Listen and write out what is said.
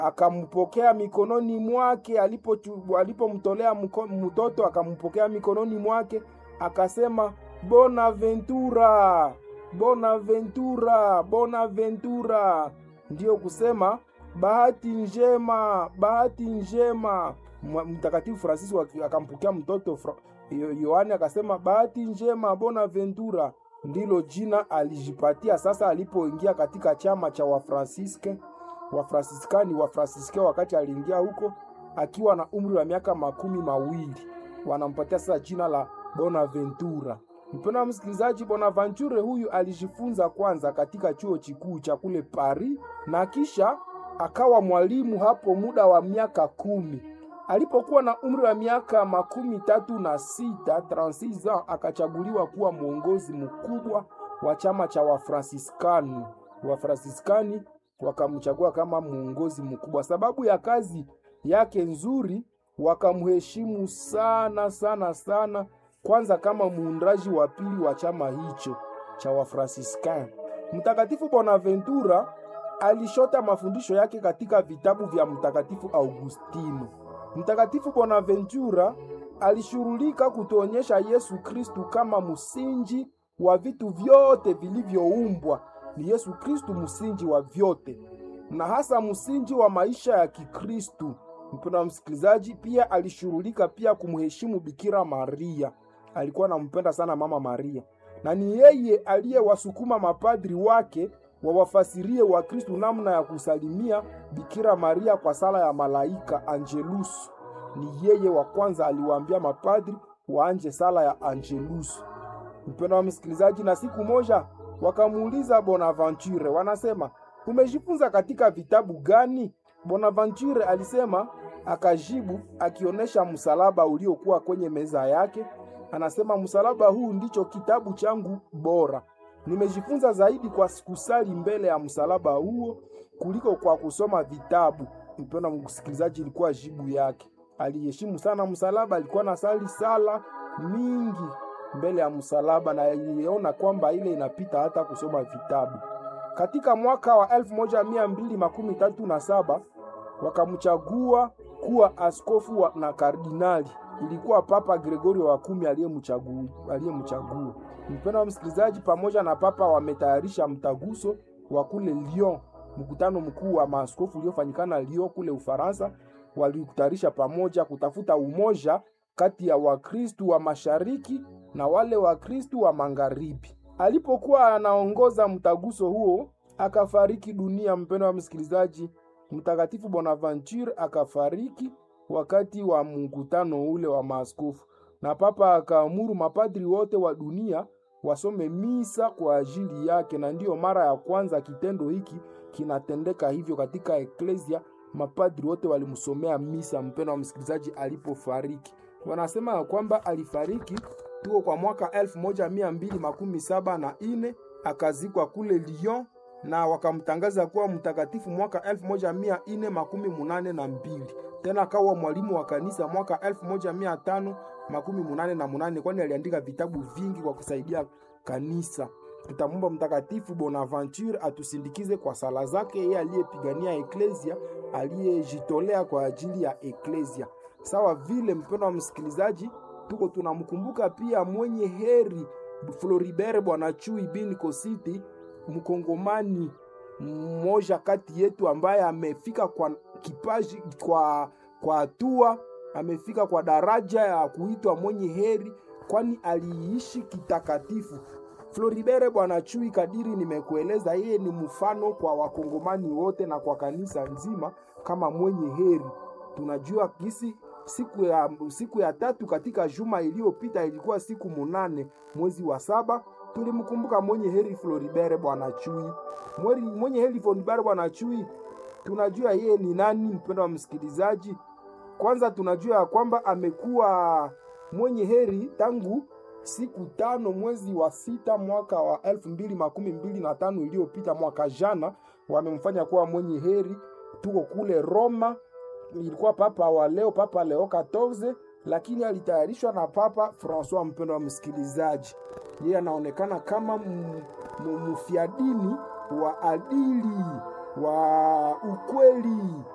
akampokea mikononi mwake, alipo alipomtolea mtoto akampokea mikononi mwake, akasema Bonaventura, Bonaventura, Bonaventura, ndiyo kusema bahati njema, bahati njema. Mtakatifu Francis akampokea mtoto Yohane akasema bahati njema, Bonaventura ndilo jina alijipatia sasa alipoingia katika chama cha Wafransiske Wafransiskani Wafransiske, wakati aliingia huko akiwa na umri wa miaka makumi mawili, wanampatia sasa jina la Bonaventura. Mpendwa msikilizaji, Bonaventure huyu alijifunza kwanza katika chuo kikuu cha kule Paris na kisha akawa mwalimu hapo muda wa miaka kumi. Alipokuwa na umri wa miaka makumi tatu na sita 36 ans, akachaguliwa kuwa mwongozi mkubwa wa chama cha Wafransiskani. Wafransiskani wakamchagua kama mwongozi mkubwa. Sababu ya kazi yake nzuri, wakamheshimu sana sana sana, kwanza kama muundaji wa pili wa chama hicho cha Wafransiskani. Mtakatifu Bonaventura alishota mafundisho yake katika vitabu vya Mtakatifu Augustino. Mtakatifu Bonaventura alishughulika kutuonyesha Yesu Kristu kama msingi wa vitu vyote vilivyoumbwa. Ni Yesu Kristu msingi wa vyote na hasa msingi wa maisha ya Kikristu. Mpendwa msikilizaji, pia alishughulika pia kumheshimu Bikira Maria. Alikuwa anampenda sana Mama Maria, na ni yeye aliyewasukuma mapadri wake wawafasirie Wakristu namna ya kusalimia Bikira Maria kwa sala ya malaika Angelus. Ni yeye wa kwanza aliwaambia mapadri waanje sala ya Angelus. Mpendwa wa msikilizaji, na siku moja wakamuuliza Bonaventure, wanasema umejifunza katika vitabu gani? Bonaventure alisema, akajibu akionyesha msalaba uliokuwa kwenye meza yake, anasema msalaba huu ndicho kitabu changu bora nimejifunza zaidi kwa kusali mbele ya msalaba huo kuliko kwa kusoma vitabu. Mpendwa msikilizaji, ilikuwa jibu yake. Aliheshimu sana msalaba, alikuwa na sali sala mingi mbele ya msalaba, na iliona kwamba ile inapita hata kusoma vitabu. Katika mwaka wa elfu moja mia mbili makumi tatu na saba wakamchagua kuwa askofu wa na kardinali. Ilikuwa Papa Gregorio wa kumi aliyemchagua aliyemchagua. Mpendwa wa msikilizaji, pamoja na papa wametayarisha mtaguso wa kule Lyon, mkutano mkuu wa maaskofu uliofanyikana Lyon kule Ufaransa. Walikutayarisha pamoja kutafuta umoja kati ya Wakristu wa mashariki na wale Wakristu wa magharibi. Alipokuwa anaongoza mtaguso huo, akafariki dunia. Mpendwa wa msikilizaji, Mtakatifu Bonaventure akafariki wakati wa mkutano ule wa maaskofu, na papa akaamuru mapadri wote wa dunia wasome misa kwa ajili yake, na ndiyo mara ya kwanza kitendo hiki kinatendeka hivyo katika eklesia. Mapadri wote walimsomea misa, mpendwa wa msikilizaji, alipofariki. Wanasema ya kwamba alifariki tuo kwa mwaka elfu moja mia mbili makumi saba na ine akazikwa kule Lyon na wakamtangaza kuwa mtakatifu mwaka elfu moja mia ine makumi munane na mbili tena akawa mwalimu wa kanisa mwaka elfu moja mia tano makumi munane na munane kwani aliandika vitabu vingi kwa kusaidia kanisa. Tutamwomba Mtakatifu Bonaventure atusindikize kwa sala zake, yeye aliyepigania eklesia, aliyejitolea kwa ajili ya eklesia. Sawa vile, mpendwa wa msikilizaji, tuko tunamkumbuka pia mwenye heri Floribert Bwana Chui bin Kositi, mkongomani mmoja kati yetu ambaye amefika kwa kipaji kwa kwa hatua amefika kwa daraja ya kuitwa mwenye heri, kwani aliishi kitakatifu. Floribert Bwana Chui, kadiri nimekueleza, yeye ni mfano kwa wakongomani wote na kwa kanisa nzima kama mwenye heri. Tunajua kisi siku ya, siku ya tatu katika juma iliyopita ilikuwa siku munane mwezi wa saba tulimkumbuka mwenye heri Floribert Bwana Chui. Mwenye heri Floribert Bwana Chui tunajua yeye ni nani, mpendo wa msikilizaji. Kwanza tunajua ya kwamba amekuwa mwenye heri tangu siku tano mwezi wa sita mwaka wa elfu mbili makumi mbili na tano iliyopita, mwaka jana wamemfanya kuwa mwenye heri. Tuko kule Roma, ilikuwa papa wa leo, Papa Leo 14 lakini alitayarishwa na Papa Francois. Mpendo wa msikilizaji, yeye anaonekana kama mfiadini wa adili wa ukweli